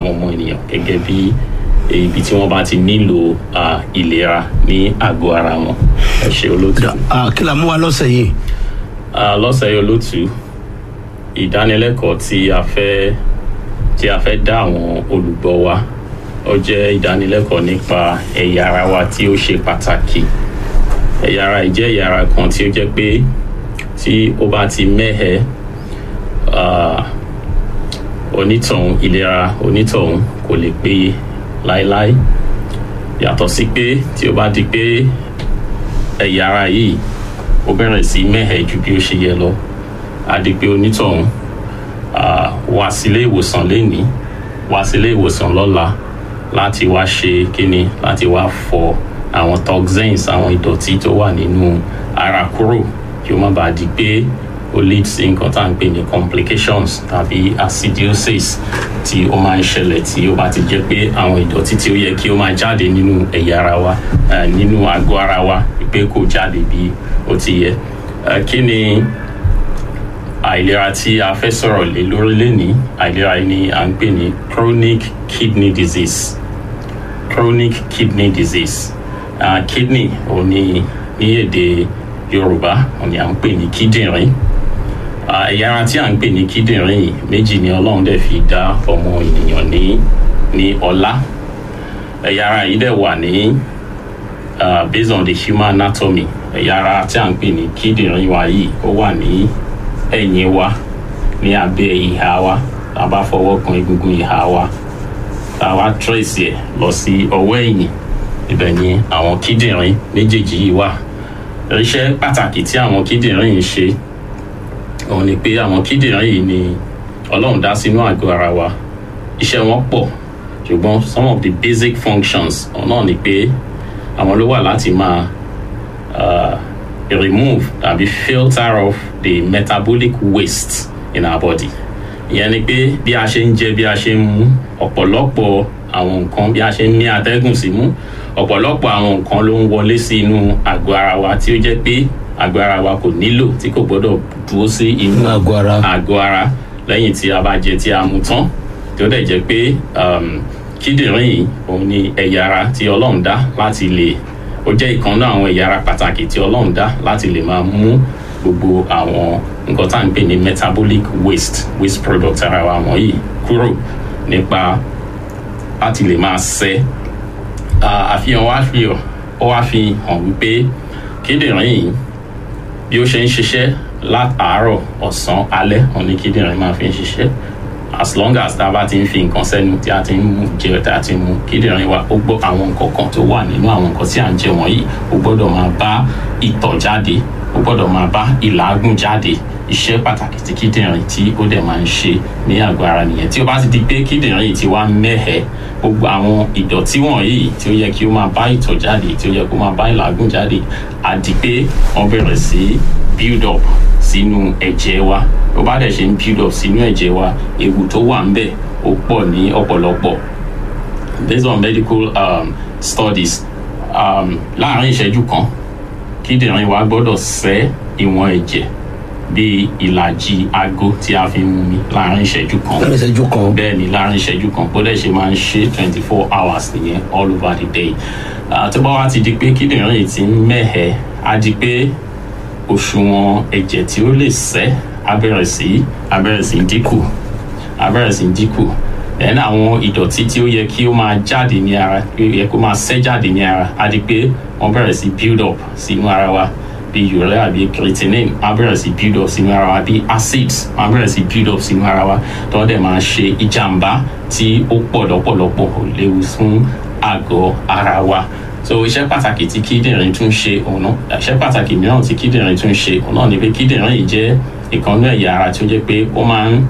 àwọn ọmọ ènìyàn gẹ́gẹ́ bí ibi tí wọ́n bá ti nílò ah, ìlera ní àgọ́ ara wọn ẹ ṣe olóòtú. Ah, kí la mú wa lọ́sẹ̀ yìí Ah, lọ́sẹ̀ yìí olóòtú ìdánilẹ́kọ̀ọ́ tí a fẹ́ tí a fẹ́ dá àwọn olùgbọ́ wa ó jẹ́ ìdánilẹ́kọ̀ọ́ nípa ẹ̀yà ara wa tí ó ṣe pàtàkì ẹ̀yà ara yìí jẹ́ ẹ̀yà ara kan tí ó jẹ́ pé tí ó bá ti mẹ́hẹ̀ ah, onítọ̀hún ìlera onítọ̀hún kò lè péye láéláé yàtọ̀ sí pé tí ó bá di pé ẹ̀yà ara yìí ó bẹ̀rẹ̀ sí mẹ́hẹ̀ ju bí ó ṣe yẹ lọ á di pé onítọ̀hún ah, wá sílé ìwòsàn lénìí wá sílé ìwòsàn lọ́la láti wá ṣe kíni láti wá fọ àwọn toxins àwọn ìdọ̀tí tó wà nínú ara kúrò kí ó má bàa di pé ó lead sí nǹkan tá à ń pè ní complications tàbí acidosis tí ó máa ń ṣẹlẹ̀ tí ó bá ti jẹ́ pé àwọn ìdọ̀tí tí ó yẹ kí ó máa jáde nínú ẹ̀yà ara wa eh, nínú àgọ́ ara wa pé kò jáde bí ó ti yẹ Eh, kí ni àìlera tí a fẹ́ sọ̀rọ̀ lé lórí lénìí àìlera yìí ni à ń pè ní chronic kidney disease chronic kidney disease uh, kidney ò ní ní èdè yorùbá ò ní à ń pè ní kíndìnrín Ah, ẹ̀yà ara tí à ń pè ní kíndìnrín yìí méjì ni ọlọ́run dẹ̀ fi dá ọmọ ènìyàn ní ní ọlá ẹ̀yà ara yìí dẹ̀ wà ní uh, based on the human anatomy ẹ̀yà ara tí à ń pè ní kíndìnrín wa yìí ó wà ní ẹ̀yìn wa ní abẹ́ ìhà wa tá a bá fọwọ́ kan egungun ìhà wa tá a wá trace ẹ̀ lọ sí ọwọ́ ẹ̀yìn ibẹ̀ ni àwọn kíndìnrín méjèèjì yìí wà iṣẹ́ pàtàkì tí àwọn kíndìnrín yìí ṣe òun ni pé àwọn kíndìnrín yìí ni ọlọ́run dá sínú àgọ́ ara wa iṣẹ́ wọn pọ̀ ṣùgbọ́n some of the basic functions ọ̀hún náà ni pé àwọn ló wà láti máa uh, remove tàbí filter off the metabolic waste in our body ìyẹn ni pé bí a ṣe ń jẹ bí a ṣe ń mu ọ̀pọ̀lọpọ̀ àwọn nǹkan bí a ṣe ń ní atẹ́gùn sí mú ọ̀pọ̀lọpọ̀ àwọn nǹkan ló ń wọlé sí inú àgọ́ ara wa tí ó jẹ́ pé àgọ́ ara wa kò nílò tí kò gbọ́dọ̀ dúró sí inú Inú àgọ́ ara. àgọ́ ara lẹ́yìn tí a bá jẹ tí a mu tán tí ó dẹ̀ jẹ́ pé um, kíndìnrín yìí òun ni ẹ̀yà ara tí ọlọ́run dá láti lè ó jẹ́ ìkan náà àwọn ẹ̀yà ara pàtàkì tí ọlọ́run dá láti lè máa mú gbogbo àwọn nǹkan tá à ń pè ní metabolic waste waste product ara wa wọ̀nyí kúrò nípa láti lè máa ṣẹ́ Ah, àfihàn wa fi hàn ó wá fi hàn wípé kíndìnrín yìí bí ó ṣe ń ṣiṣẹ́ látàárọ̀ ọ̀sán alẹ́ òun ni kíndìnrín máa fi ń ṣiṣẹ́ as long as tá a bá ti ń fi nǹkan sẹ́nu tí a ti ń mú jẹ tí a ti ń mú kíndìnrín wa ó gbọ́ àwọn nǹkan kan tó wà nínú àwọn nǹkan tí à ń jẹ wọ̀nyí ó gbọ́dọ̀ máa bá ìtọ̀ jáde ó gbọ́dọ̀ máa bá ìlàágùn jáde iṣẹ́ pàtàkì tí kíndìnrín tí ó dẹ̀ máa ń ṣe ní àgọ́ ara nìyẹn tí ó bá ti di pé kíndìnrín yìí ti wá mẹ́hẹ̀ẹ́ gbogbo àwọn ìdọ̀tí wọ̀nyí tí ó yẹ kí ó máa bá ìtọ̀ jáde tí ó yẹ kó máa bá ìlàágùn jáde á di pé wọ́n bẹ̀rẹ̀ sí build up sínú ẹ̀jẹ̀ wa ó bá dẹ̀ ṣe ń build up sínú ẹ̀jẹ̀ wa ewu tó wà ń bẹ̀ ó pọ̀ ní ọ̀pọ̀lọpọ̀ based on medical um, studies um, láàárín ìṣẹ́jú kan kíndìnrín wa gbọ́dọ̀ ṣẹ́ ìwọ̀n ẹ̀jẹ̀ bíi ìlàjì aago tí a fi ń mu mi láàárín ìṣẹ́jú kan lẹ́nu ìṣẹ́jú kan bẹ́ẹ̀ ni láàrin ìṣẹ́jú kan bó dẹ̀ ṣe máa ń ṣe twenty four hours nìyẹn all over the day Ah, tó bá wá ti di pé kíndìnrín yìí ti ń mẹ́hẹ̀ á di pé òṣùwọ̀n ẹ̀jẹ̀ tí ó lè ṣẹ́ á bẹ̀rẹ̀ sí á bẹ̀rẹ̀ sí dínkù á bẹ̀rẹ̀ sí dínkù then àwọn ìdọ̀tí tí ó yẹ kí ó máa jáde ní ara ó yẹ kó máa ṣẹ́ jáde ní ara á di pé wọ́n bẹ̀rẹ̀ sí build up sínú ara wa bí urea bí creatinine á bẹ̀rẹ̀ sí build up sínú ara wa bí acids á bẹ̀rẹ̀ sí build up sínú ara wa tó dẹ̀ máa ṣe ìjàmbá tí ó pọ̀ lọ́pọ̀lọpọ̀ ó léwu fún àgọ́ ara wa so iṣẹ́ pàtàkì tí kíndìnrín tún ṣe òun náà iṣẹ́ pàtàkì mìíràn tí kíndìnrín tún ṣe òun náà ni pé kíndìnrín yìí jẹ́ ìkànnú ẹ̀yà ara tí ó jẹ́ pé ó máa ń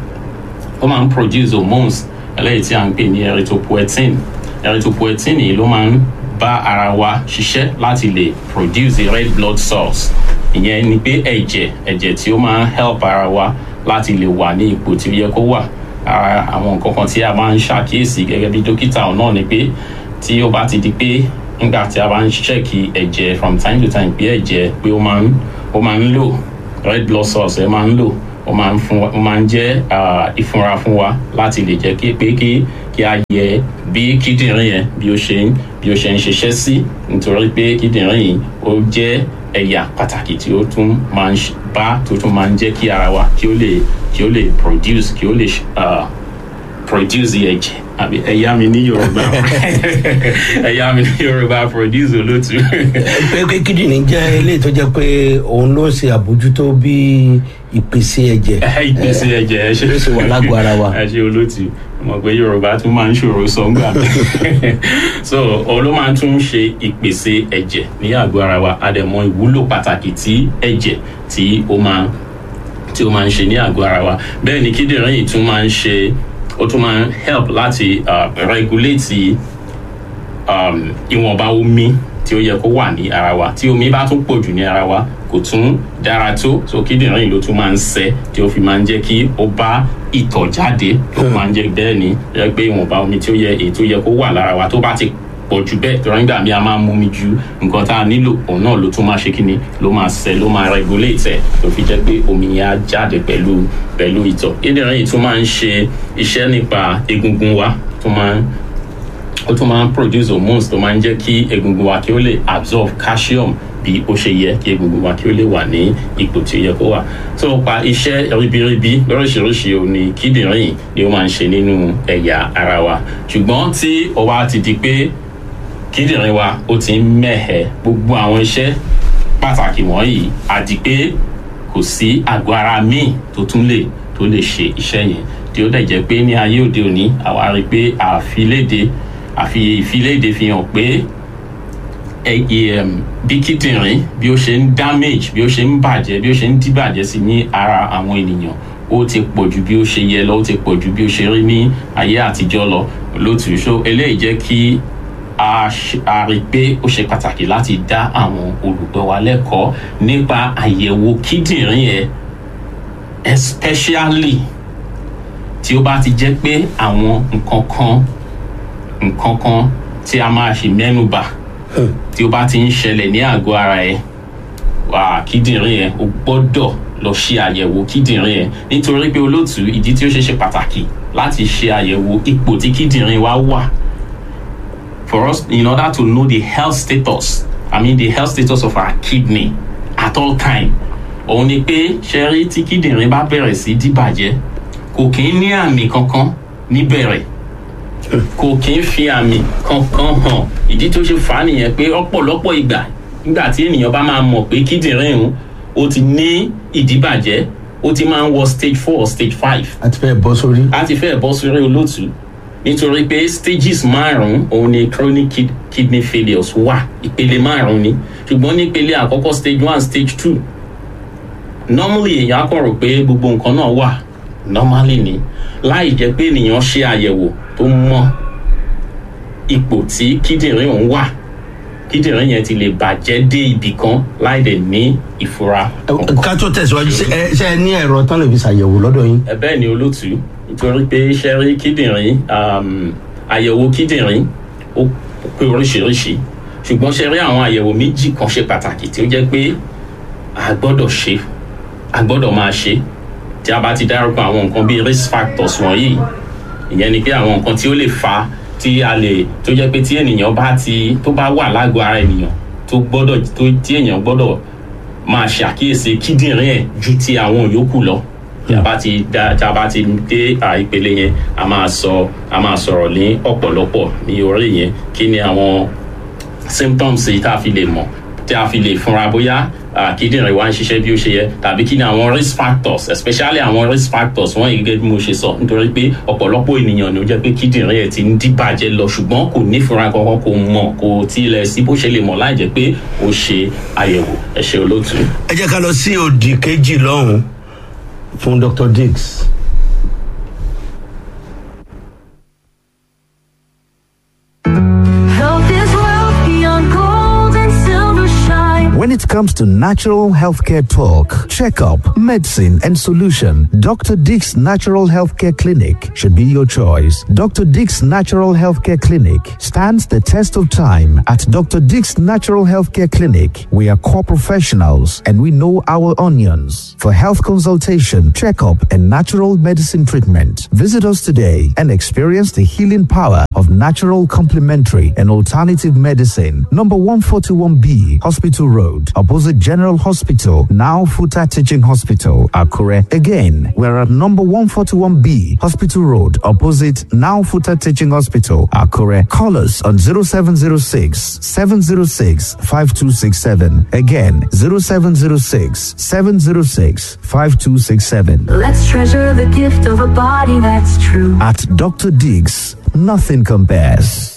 ó máa ń produce hormones eléyìí tí a ń pè ní erythropoietin erythropoietin yìí ló máa ń bá ara wa ṣiṣẹ́ láti lè produce red blood cells ìyẹn ni pé ẹ̀jẹ̀ ẹ̀jẹ̀ tí ó máa ń help ara wa láti lè wà ní ipò tí ó yẹ kó wà ara àwọn nǹkan kan tí a máa ń ṣàkíyèsí gẹ́gẹ́ bí dókítà náà ni pé tí ó bá ti di pé nígbà tí a bá ń ṣẹ́ẹ̀kì ẹ̀jẹ̀ from time to time pé ẹ̀jẹ̀ pé ó máa ń ó máa ń lò red blood cells ẹ máa ń lò ó máa ń fún wa ó máa ń jẹ́ ah, ìfúnra fún wa láti lè jẹ́ kí pé kí kí a yẹ bí kíndìnrín yẹn bí ó ṣe ń bí ó ṣe ń ṣiṣẹ́ sí nítorí pé kíndìnrín yìí ó jẹ́ ẹ̀yà pàtàkì tí ó tún máa ń ṣ- bá tó tún máa ń jẹ́ kí ara wa kí ó lè kí ó lè produce kí ó lè ṣ- ah, produce ẹ̀jẹ̀ àbí ẹ̀yà mi ní yorùbá ẹ̀yà mi ní yorùbá produce olótú. pé pé kíndìnrín jẹ́ eléyìí tó jẹ́ pé òun ló ń ṣe àbójútó bí ìpèsè ẹ̀jẹ̀ ìpèsè ẹ̀jẹ̀ ẹ ṣe ló sì wà lágọ̀ọ́ ara wa. ẹ ṣe olótú mọ̀ pé yorùbá tún máa ń ṣòro sọ ńgbà mi so òun ló máa ń tún ṣe ìpèsè ẹ̀jẹ̀ ní àgọ́ ara wa a dẹ̀ mọ ìwúlò pàtàkì tí ẹ̀jẹ̀ tí ó máa tí ó máa ń ṣe ní àgọ́ ara wa bẹ́ẹ̀ ni kíndìnrín yìí tún máa ń ṣe ó tún máa ń help láti uh, regulate um, ìwọ̀nba omi tí ó yẹ kó wà ní ara wa tí omi bá tún pọ̀ jù ní ara wa kò tún dára tó so kíndìnrín yìí ló tún máa ń ṣe tí ó fi máa ń jẹ́ kí ó bá ìtọ̀ jáde ó máa ń jẹ́ bẹ́ẹ̀ ni jẹ́ pé ìwọ̀nba omi tí ó yẹ èyí tó yẹ kó wà lára wa tó bá ti pọ̀ jù bẹ́ẹ̀ tó nígbà míì a máa ń mú mi ju nǹkan tá a nílò òun náà ló tún máa ṣe kíni ló máa ṣe ló máa regulate ẹ̀ tó fi jẹ́ pé omi yẹn á jáde pẹ̀lú pẹ̀lú ìtọ̀ kíndìnrín yìí tún máa ń ṣe iṣẹ́ nípa egungun wa tó máa ń ó tún máa ń produce hormones tó máa ń jẹ́ kí egungun wa kí ó lè absorb calcium bí ó ṣe yẹ kí egungun wa kí ó lè wà ní ipò tí ó yẹ kó wà tó pa iṣẹ́ ribiribi lóríṣiríṣi òun ni kíndìnrín yìí ni ó máa ń ṣe nínú ẹ̀yà ara wa ṣùgbọ́n tí ó wá ti di pé kíndìnrín wa ó ti ń mẹ̀hẹ̀ gbogbo àwọn iṣẹ́ pàtàkì wọ̀nyí àti pé kò sí àgọ́ ara míì tó tún lè tó lè ṣe iṣẹ́ yẹn tí ó dẹ̀ jẹ́ pé ní ayé òde òní àwa rí i pé àfiléde àfi ìfiléde fi hàn pé ẹ- em, bí kíndìnrín bí ó ṣe ń damage bí ó ṣe ń bàjẹ́ bí ó ṣe ń díbàjẹ́ sí ní ara àwọn ènìyàn ó ti pọ̀ ju bí ó ṣe yẹ lọ ó ti pọ̀ ju bí ó ṣe rí ní ayé àtijọ́ lọ lótú so eléyìí jẹ́ kí a ṣe- a rí i pé ó ṣe pàtàkì láti dá àwọn olùgbọ́ wa lẹ́kọ̀ọ́ nípa àyẹ̀wò kíndìnrín yẹn especially tí ó bá ti jẹ́ pé àwọn nǹkan kan nǹkan kan tí a máa ṣe mẹ́nubà tí ó bá ti ń ṣẹlẹ̀ ní àgọ́ ara ẹ̀ wà kíndìnrín yẹn o gbọ́dọ̀ lọ ṣe àyẹ̀wò kíndìnrín yẹn nítorí pé olóòtú ìdí tí ó ṣe ṣe pàtàkì láti ṣe àyẹ̀wò ipò tí kíndìnrín wa wà for us in order to know the health status i mean the health status of our kidney at all time òun ni pé ṣe rí tí kíndìnrín bá bẹ̀rẹ̀ sí díbàjẹ́ kò kí ń ní àmì kankan níbẹ̀rẹ̀ kò kí ń fi àmì kankan hàn ìdí tó ṣe fà á nìyẹn pé ọ̀pọ̀lọpọ̀ ìgbà nígbà tí ènìyàn bá máa mọ̀ pé kíndìnrín òun ó ti ní ìdíbàjẹ́ ó ti máa ń wọ stage four or stage five àti fẹ́ bọ́ sórí. a ti fẹ́ bọ́ sórí olóòtú nítorí pé stages márùn-ún òun ni chronic kid kidney failures wà ìpele márùn-ún ni ṣùgbọ́n nípele àkọ́kọ́ stage one stage two normally èèyàn á kàn rò pé gbogbo nǹkan náà wà normally ni láì jẹ́ pé ènìyàn ṣe àyẹ̀wò tó mọ ipò tí kíndìnrín òun wà kíndìnrín yẹn ti lè bàjẹ́ dé ibì kan láì dẹ̀ ní ìfura kankan. ká tó tẹ̀síwájú ṣe ẹ ṣe ẹ ní ẹ̀rọ tán lè fi ṣàyẹ̀wò lọ́dọ̀ yín. ẹ bẹ́ẹ̀ ni olótú nítorí pé iṣẹ́ rí kíndìnrín um, àyẹ̀wò kíndìnrín ó pé oríṣiríṣi ṣùgbọ́n ṣe rí àwọn àyẹ̀wò méjì kan ṣe pàtàkì tí ó jẹ́ pé a gbọ́dọ̀ ṣe a gbọ́dọ̀ máa ṣe tí a bá ti dárúkọ àwọn nǹkan bíi risk factors wọ̀nyí ìyẹn ni pé àwọn nǹkan tí ó lè fa tí a lè tó jẹ́ pé tí ènìyàn bá ti tó bá wà lágọ̀ọ́ ara ènìyàn tó gbọ́dọ̀ tó tí èèyàn gbọ́dọ̀ máa ṣàkíyèsí kíndìnrín ẹ̀ ju ti àwọn yòókù lọ tí a bá ti dá tí a bá ti dé à, ìpele yẹn a máa sọ a máa sọ̀rọ̀ ní ọ̀pọ̀lọpọ̀ ní orí yẹn kí ni àwọn symptoms yìí tá a fi lè mọ̀ tí a fi lè fúnra bóyá ah, kíndìnrín wa ń ṣiṣẹ́ bí ó ṣe yẹ tàbí kí ni àwọn risk factors especially àwọn risk factors wọ́n yìí gẹ́gẹ́ bí mo ṣe sọ nítorí pé ọ̀pọ̀lọpọ̀ ènìyàn ni ó jẹ́ pé kíndìnrín ẹ̀ ti ń díbàjẹ́ lọ ṣùgbọ́n kò ní fúnra kankan kò mọ̀ kò tilẹ̀ sí bó ṣe lè mọ̀ láì jẹ́ pé ó ṣe àyẹ̀wò ẹ ṣé olóòtú. ẹ jẹ́ ká lọ sí òdì kejì lọ́hùn fún dr diggs. Though this world beyond gold and silver shine. When it comes comes to natural healthcare talk, checkup, medicine, and solution, Dr. Dick's Natural Healthcare Clinic should be your choice. Dr. Dick's Natural Healthcare Clinic stands the test of time. At Dr. Dick's Natural Healthcare Clinic, we are core professionals and we know our onions. For health consultation, checkup, and natural medicine treatment, visit us today and experience the healing power of natural complementary and alternative medicine. Number 141B, Hospital Road, opposite General Hospital, now Futa Teaching Hospital, Akure. Again, we're at number 141B, Hospital Road, opposite now Futa Teaching Hospital, Akure. Call us on 0706 706 5267. Again, 0706 706 5267. Let's treasure the gift of a body that's true. At Dr. Diggs, nothing compares.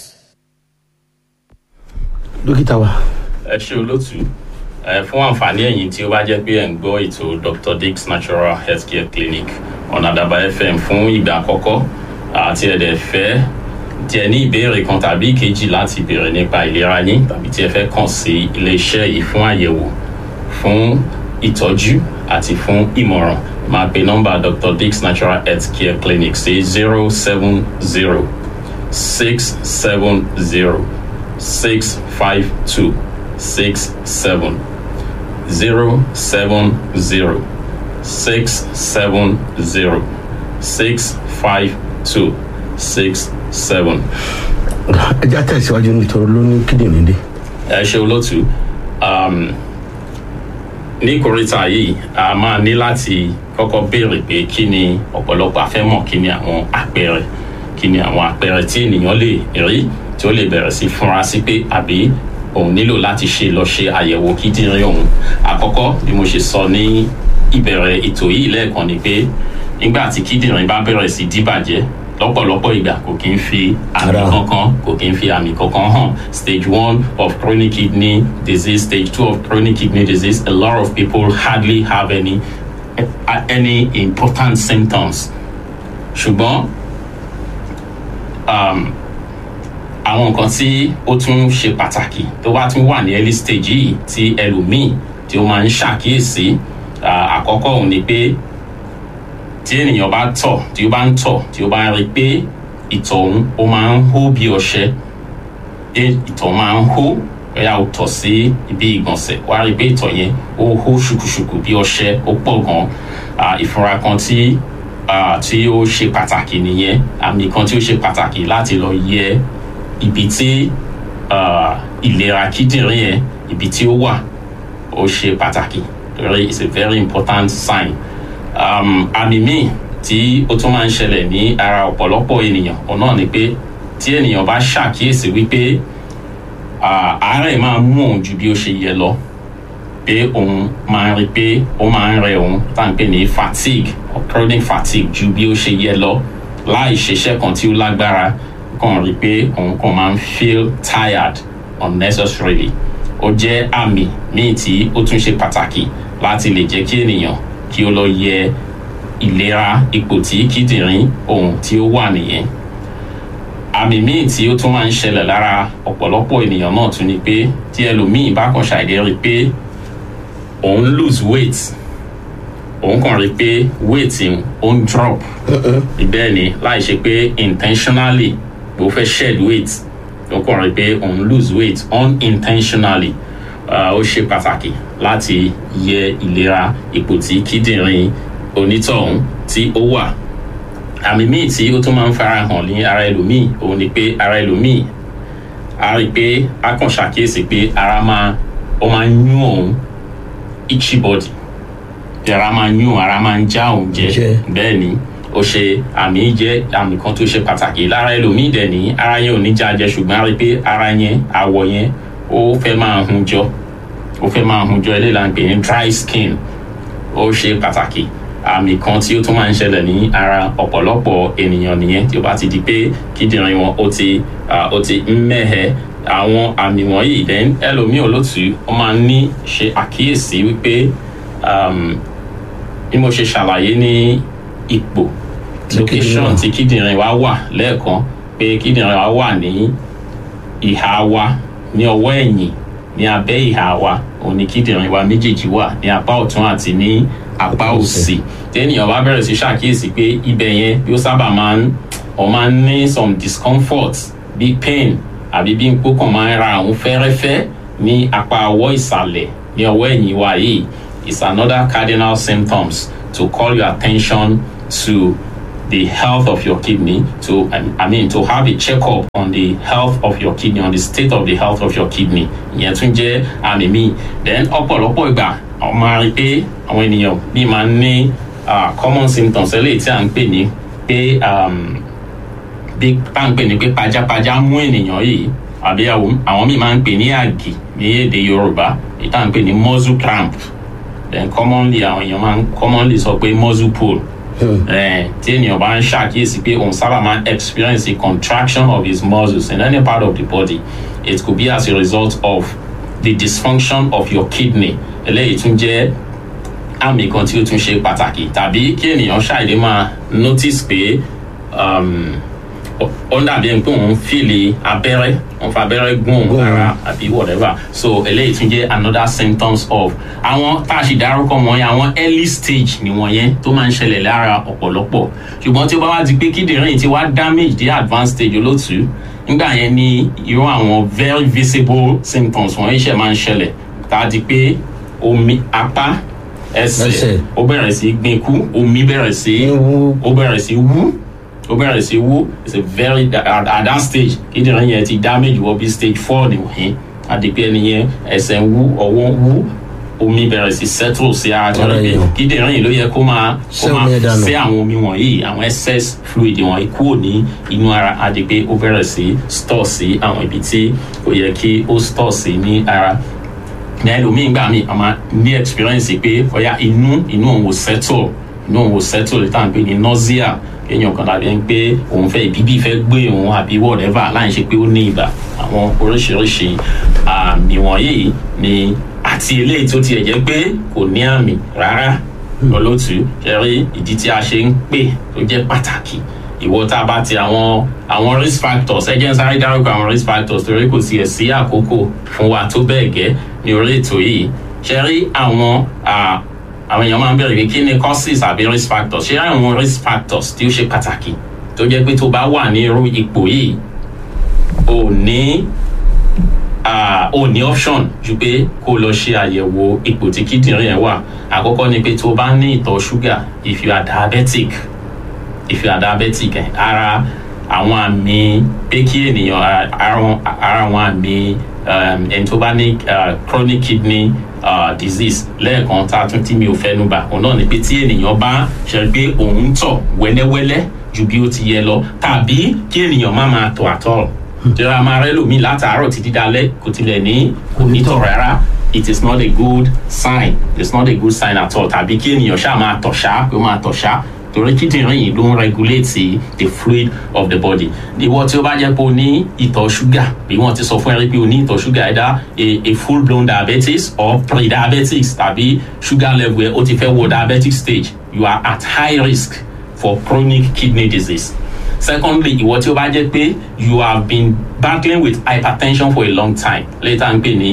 dókítà wa ẹ ṣe olótú ẹ fún àǹfààní ẹ̀yin tí ó bá jẹ́ pé ẹ̀ ń gbọ́ ètò dr dick's natural healthcare clinic ọ̀nà àdàbà fm fún ìgbà àkọ́kọ́ àti ẹ̀dẹ̀ fẹ́ tí ẹ ní ìbéèrè kan tàbí ìkejì láti béèrè nípa ìlera yín tàbí tí ẹ fẹ́ kàn sí iléeṣẹ́ yìí fún àyẹ̀wò fún ìtọ́jú àti fún ìmọ̀ràn máa pe nọ́mbà dr dick's natural healthcare clinic sí zero seven zero six seven zero six five two six seven zero seven zero six seven zero six five two six seven. ẹ já tẹ̀síwájú nítorí ló ní kíndìnrín dé. ẹ ṣe olótú um, ní kòríta yìí a máa ní láti kọ́kọ́ béèrè pé kí ni ọ̀pọ̀lọpọ̀ afẹ́mọ̀ kí ni àwọn àpẹẹrẹ kí ni àwọn àpẹẹrẹ tí ènìyàn lè rí tí ó lè bẹ̀rẹ̀ sí fúnra sí pé àbí òun nílò láti ṣe lọ ṣe àyẹ̀wò kíndìnrín òun àkọ́kọ́ bí mo ṣe sọ ní ìbẹ̀rẹ̀ ètò yìí lẹ́ẹ̀kan ni pé nígbà tí kíndìnrín bá bẹ̀rẹ̀ sí díbàjẹ́ lọ́pọ̀lọpọ̀ ìgbà kò kí ń fi àmì Ara. kankan kò kí ń fi àmì kankan hàn stage one of chronic kidney disease stage two of chronic kidney disease a lot of people hardly have any any important symptoms ṣùgbọ́n um, àwọn nǹkan tí ó tún ṣe pàtàkì tó bá tún wà ní early stage yìí tí ẹlòmíì tí ó máa ń ṣàkíyèsí ah, àkọ́kọ́ òun ni pé tí ènìyàn bá tọ̀ tí ó bá ń tọ̀ tí ó bá ń rí i pé ìtọ̀ òun ó máa ń hó bí ọṣẹ pé ìtọ̀ máa ń hó bóyá o tọ̀ sí ibi ìgbọ̀nsẹ̀ wá rí i pé ìtọ̀ yẹn ó hó ṣùkùṣùkù bí ọṣẹ ó pọ̀ gan Ah, ìfúnra kan tí ah, tí ó ṣe pàtàkì nìyẹn àmì kan tí ó ṣe pàtàkì láti lọ yẹ ibi tí ah, ìlera kíndìnrín yẹn ibi tí ó wà ó ṣe pàtàkì torí it's a very important sign um, àmì míì tí ó tún máa ń ṣẹlẹ̀ ní ara ọ̀pọ̀lọpọ̀ ènìyàn òun náà ni pé tí ènìyàn bá ṣàkíyèsí wípé ah, àárẹ̀ máa ń mú òun ju bí ó ṣe yẹ lọ pé òun máa ń rí pé ó máa ń rẹ òun tá à ń pè ní fatigue or chronic fatigue ju bí ó ṣe yẹ lọ láì ṣiṣẹ́ kan tí ó lágbára kàn rí pé òun kàn máa ń feel tired unnecessarily ó jẹ́ àmì míì tí ó tún ṣe pàtàkì láti lè jẹ́ kí ènìyàn kí ó lọ yẹ ìlera ipò tí kíndìnrín òun tí ó wà nìyẹn àmì míì tí ó tún máa ń ṣẹlẹ̀ lára ọ̀pọ̀lọpọ̀ ènìyàn náà tún ni pé tí ẹlòmíì bá kàn ṣàìdé rí i pé òun lose weight òun kàn rí i pé weight òun ó ń drop bẹ́ẹ̀ ni láì ṣe pé intentionally bó fẹ́ shed weight ó kàn rí i pé òun lose weight unintentionally Ah, ó ṣe pàtàkì láti yẹ ìlera ipò tí kíndìnrín onítọ̀hún tí ó wà àmì míì tí ó tún máa ń fara hàn ní ara ẹlòmíì òun ni pé ara ẹlòmíì a rí i pé a kàn ṣàkíyèsí pé ara máa ó máa ń yún òun itchy body bí ara máa ń yún ara máa ń já òun jẹ Jẹ. bẹ́ẹ̀ ni ó ṣe àmì jẹ́ àmì kan tó ṣe pàtàkì lára ẹlòmíì dẹ̀ ní ara yẹn ò ní já jẹ ṣùgbọ́n a rí i pé ara yẹn àwọ̀ yẹn ó fẹ́ máa hun jọ ó fẹ́ máa hun jọ eléyìí là ń pè ní dry skin ó ṣe pàtàkì àmì kan tí ó tún máa ń ṣẹlẹ̀ ní ara ọ̀pọ̀lọpọ̀ ènìyàn nìyẹn tí ó bá ti di pé kíndìnrín wọn ó ti ah, ó ti ń mẹ́hẹ̀ àwọn àmì wọ̀nyí then ẹlòmíì olótùú ó máa ń ní ṣe àkíyèsí wípé um, bí mo ṣe ṣàlàyé ní ipò location kíndìnrín wà. tí kíndìnrín wa wà lẹ́ẹ̀kan pé kíndìnrín wa wà ní ìhà wa ní ọwọ́ ẹ̀yìn ní abẹ́ ìhà wa òun ni kíndìnrín wa méjèèjì wà ní apá ọ̀tún àti ní apá òsì tẹ́nìyàn bá bẹ̀rẹ̀ sí ṣàkíyèsí pé ibẹ̀ yẹn bí ó sábà máa ń ọ máa ń ní some discomfort bí pain àbí bí nǹkó kan máa ń ra àwọn fẹ́rẹ́fẹ́ ní apá ọwọ́ ìsàlẹ̀ ní ọwọ́ ẹ̀yìn wa yìí is another cardinal symptoms to call your attention to the health of your kidney to I mean to have a checkup on the health of your kidney on the state of the health of your kidney ìyẹn tún jẹ́ àmì míì then ọ̀pọ̀lọpọ̀ ìgbà àwọn máa rí pé àwọn ènìyàn bí máa ń ní ah, common symptoms eléyìí tí à ń pè ní pé um, bí tá à ń pè ní pé pajápajá mú ènìyàn yìí àbí àwọn àwọn míì máa ń pè ní àgì ní èdè yorùbá èyí tá à ń pè ní muscle cramp then commonly àwọn èèyàn máa ń commonly sọ pé muscle pull Eh, tí ènìyàn bá ń ṣàkíyèsí pé òun sábà máa ń experience a contraction of his muscles in any part of the body it could be as a result of the dysfunction of your kidney eléyìí tún jẹ́ àmì kan tí ó tún ṣe pàtàkì tàbí kí ènìyàn ṣàìdé máa notice pé um, ó- ó ń dàbí ẹni pé òun fìlì abẹ́rẹ́ òun fa abẹ́rẹ́ gún òun lára àbí whatever so eléyìí tún jẹ́ another symptoms of àwọn tá a sì dárúkọ wọ̀nyẹn àwọn early stage ni wọ̀nyẹn tó máa ń ṣẹlẹ̀ lára ọ̀pọ̀lọpọ̀ ṣùgbọ́n tí ó bá wá di pé kíndìnrín ti wá damage dé advanced stage olótùú nígbà yẹn ni irú àwọn very visible symptoms wọ̀nyí ṣe máa ń ṣẹlẹ̀ tá a di pé omi apá ẹsẹ̀ Ẹsẹ̀. ó bẹ̀rẹ̀ sí gbinku omi bẹ̀rẹ̀ sí Ń wú. ó bẹ̀rẹ̀ sí wú ó bẹ̀rẹ̀ sí wú it's a very at, at that stage kíndìnrín yẹn ti damage wọ bí stage four nìwọ̀nyí àdìpẹ́ ẹni yẹn ẹsẹ̀ ń wú ọwọ́ ń wú omi bẹ̀rẹ̀ sí settle sí ara tó Ara rẹ̀ èèyàn. kíndìnrín yìí ló yẹ kó máa kó Ṣé máa omi ẹ̀ dànù? ṣe àwọn omi wọ̀nyí àwọn excess fluid wọ̀nyí kúrò ní inú ara àdìpẹ́ ó bẹ̀rẹ̀ sí store sí àwọn ibi tí ó yẹ kí ó store sí ní ara ní ẹlòmíì gbà mí a máa ní experience pé ọ̀yà inú inú òun ò settle inú òun ò settle tá à ń pè ní nausea kéèyàn kan dàbí ẹni pé òun fẹ́ ìbíbí fẹ́ gbé òun àbí whatever láì ṣe pé ó ní ibà àwọn oríṣiríṣi àmì wọ̀nyí ni àti eléyìí tó tiẹ̀ jẹ́ pé kò ní àmì rárá olótú ṣe rí ìdí tí a ṣe ń pè tó jẹ́ pàtàkì ìwọ tá a bá ti àwọn àwọn risk factors ẹ jẹ́ ń sáré dárúkọ àwọn risk factors torí kò tiẹ̀ sí àkókò fún wa tó bẹ́ẹ̀ gẹ́ ní orí ètò yìí ṣe rí àwọn ah, àwọn èèyàn máa ń bẹ̀rẹ̀ pé kí ni causes àbí risk factors ṣé àwọn risk factors tí ó ṣe pàtàkì tó jẹ́ pé tó bá wà ní irú ipò yìí ò ní ah, ò ní option ju pé kó lọ ṣe àyẹ̀wò ipò tí kíndìnrín ẹ̀ wà àkọ́kọ́ ni pé tó bá ní ìtọ̀ ṣúgà if you are diabetic if you are diabetic ẹ ara àwọn àmì pé kí ènìyàn ara- ara ara àwọn àmì um, ẹni tó bá ní uh, chronic kidney uh, disease lẹ́ẹ̀kan tá a tún tí mi ò fẹ́nu bà òun náà ni pé tí ènìyàn bá ṣe pé òun ń tọ̀ wẹ́lẹ́wẹ́lẹ́ ju bí ó ti yẹ lọ tàbí kí ènìyàn má máa tọ̀ àtọ̀ jọra máa rẹ́ lòmíì látàárọ̀ títí dalẹ́ kò tilẹ̀ ní kò ní tọ̀ rárá it is not a good sign it is not a good sign at all tàbí kí ènìyàn ṣáà máa tọ̀ ṣá pé ó máa tọ̀ ṣá torí kíndìnrín yìí ló ń regulate the fluid of the body ìwọ tí ó bá jẹ́ pé o ní ìtọ̀ ṣúgà bí wọ́n ti sọ fún ẹ rí pé o ní ìtọ̀ ṣúgà ẹ̀dá a, a full blown diabetes or pre-diabetics tàbí sugar level ẹ ó ti fẹ́ wọ diabetic stage you are at high risk for chronic kidney disease secondly ìwọ tí ó bá jẹ́ pé you have been battling with hypertension for a long time later ń pè ní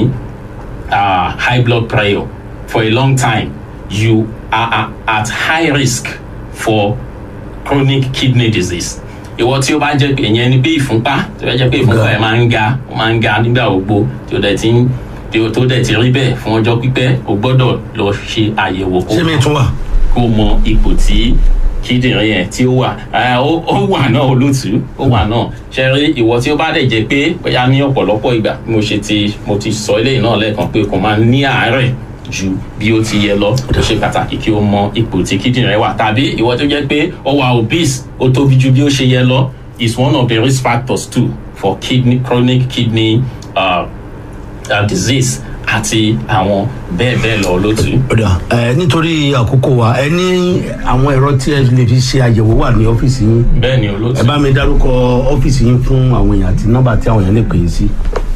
uh, high blood pressure for a long time you are, are at high risk for chronic kidney disease ìwọ tí ó bá jẹ́ pé ìyẹn ni bí ìfúnpá tí ó bá jẹ́ pé ìfúnpá ẹ̀ máa ń ga ó máa ń ga nígbà gbogbo tí ó dẹ̀ ti ń tí ó tó dẹ̀ ti rí bẹ́ẹ̀ fún ọjọ́ pípẹ́ o gbọ́dọ̀ lọ ṣe àyẹ̀wò kó ṣé mi tún wà. kó mọ ipò tí kíndìnrín yẹn tí ó wà Ah, ó ó wà náà olótú ó wà náà ṣe rí ìwọ tí ó bá dẹ̀ jẹ́ pé bóyá ní ọ̀pọ̀lọpọ̀ ìgbà bí mo ṣe ti mo ti sọ eléyìí náà lẹ́ẹ̀kan pé kò máa ní àárẹ̀ ju bí ó ti yẹ lọ ó ṣe pàtàkì kí o mọ ipò tí kíndìnrín rẹ wà tàbí ìwọ tó jẹ́ pé ó wà obese ó tóbi ju bí ó ṣe yẹ lọ is one of the risk factors too for kidney chronic kidney uh, uh, disease àti àwọn bẹ́ẹ̀ bẹ́ẹ̀ lọ lótú. ọ̀dà ẹ nítorí àkókò wa ẹ ní àwọn ẹ̀rọ tí ẹ lè fi ṣe àyẹ̀wò wà ní ọ́fíìsì yín bẹ́ẹ̀ ni olótú. ẹ bá mi dárúkọ ọ́fíìsì yín fún àwọn èèyàn àti nọ́mbà tí àwọn èèyàn lè pè é sí.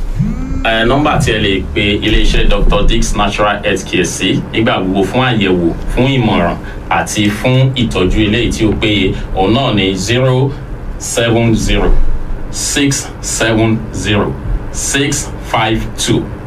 ẹ nọmba tí ẹ lè pe iléeṣẹ́ dr dix natural health care sí nígbà gbogbo fún àyẹ̀wò fún ìmọ̀ràn àti fún ìtọ́jú eléyìí tí ó péye òun náà ní zero seven zero six seven zero six five two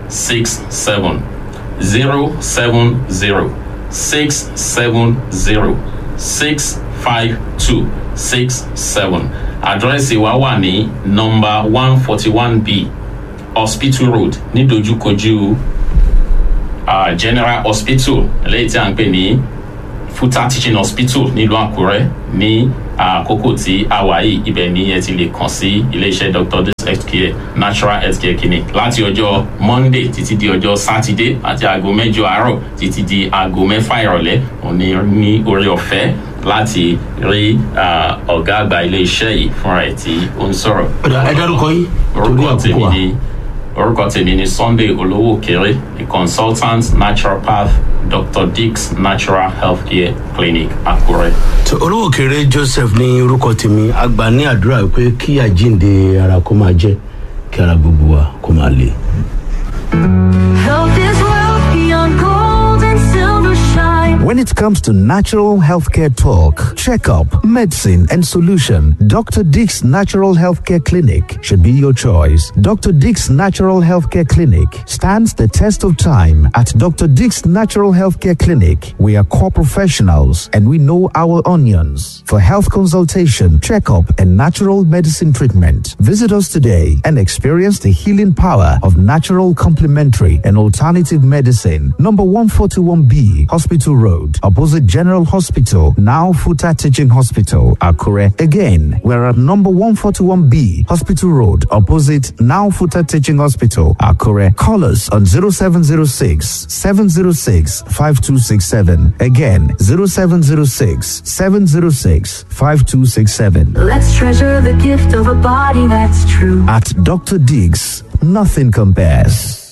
six seven zero seven zero six seven zero six five two six seven àdírẹ́sì wa wà ní nọmba one forty one b hospital road nídojúkojú uh, general hospital lẹ́yìn tí a ń pè ní futa teaching hospital nílùú àkúrẹ́ ní àkókò tí a wà yìí ibẹ̀ ni ẹ ti lè kàn sí iléeṣẹ́ dr dis healthcare natural healthcare clinic láti ọjọ́ monday títí di ọjọ́ saturday àti aago mẹ́jọ àárọ̀ títí di aago mẹ́fà ìrọ̀lẹ́ òní ní orí ọ̀fẹ́ láti rí ọ̀gá àgbà iléeṣẹ́ yìí fúnra ẹ̀ tí ó ń sọ̀rọ̀. ẹ dárúkọ yín torí orúkọ àkókò tèmi wa. ni orúkọ tèmi ni sunday olówó kéré a consultant naturopath dr dix natural healthcare clinic akure. tó olówó kéré joseph ní orúkọ tèmi àgbà ní àdúrà pé kí àjíǹde ara kó máa jẹ kí ara gbogbo wa kó máa le. Health is wealth beyond gold and silver shine. When it comes to natural healthcare talk, checkup, medicine, and solution, Dr. Dick's Natural Healthcare Clinic should be your choice. Dr. Dick's Natural Healthcare Clinic stands the test of time. At Dr. Dick's Natural Healthcare Clinic, we are core professionals and we know our onions. For health consultation, checkup, and natural medicine treatment, visit us today and experience the healing power of natural complementary and alternative medicine. Number 141B, Hospital Road, opposite General Hospital, now Futa Teaching Hospital, Akure. Again, we're at number 141B, Hospital Road, opposite now Futa Teaching Hospital, Akure. Call us on 0706 706 5267. Again, 0706 706 5267. Let's treasure the gift of a body that's true. At Dr. Diggs, nothing compares.